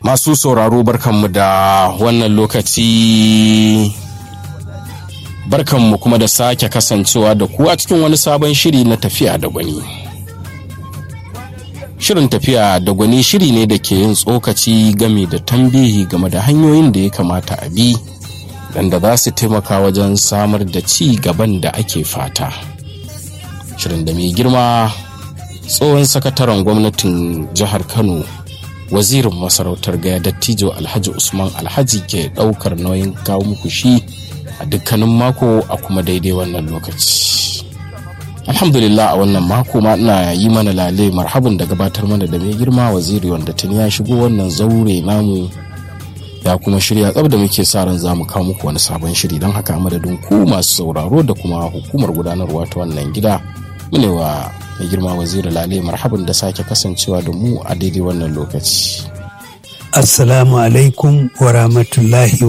Masu sauraro barkanmu da wannan lokaci barkanmu kuma da sake kasancewa da ku a cikin wani sabon shiri na tafiya da gwani. Shirin tafiya da gwani shiri ne da ke yin tsokaci game da tambihi game da hanyoyin da ya kamata a bi da za su taimaka wajen samar da ci gaban da ake fata. Shirin da mai girma tsohon sakataren gwamnatin jihar Kano wazirin masarautar gaya dattijo alhaji usman alhaji ke daukar nauyin kawo muku shi a dukkanin mako a kuma daidai wannan lokaci alhamdulillah a wannan mako ma ina yi mana lale marhabin da gabatar mana da mai girma waziri wanda tuni ya shigo wannan zaure namu ya kuma shirya tsab da muke sa ran za mu kawo muku wani sabon shiri don haka madadin ku masu sauraro da kuma hukumar gudanarwa ta wannan gida mune wa mai girma waziri lale marhaban da sake kasancewa da mu a daidai wannan lokaci assalamu alaikum wa rahmatullahi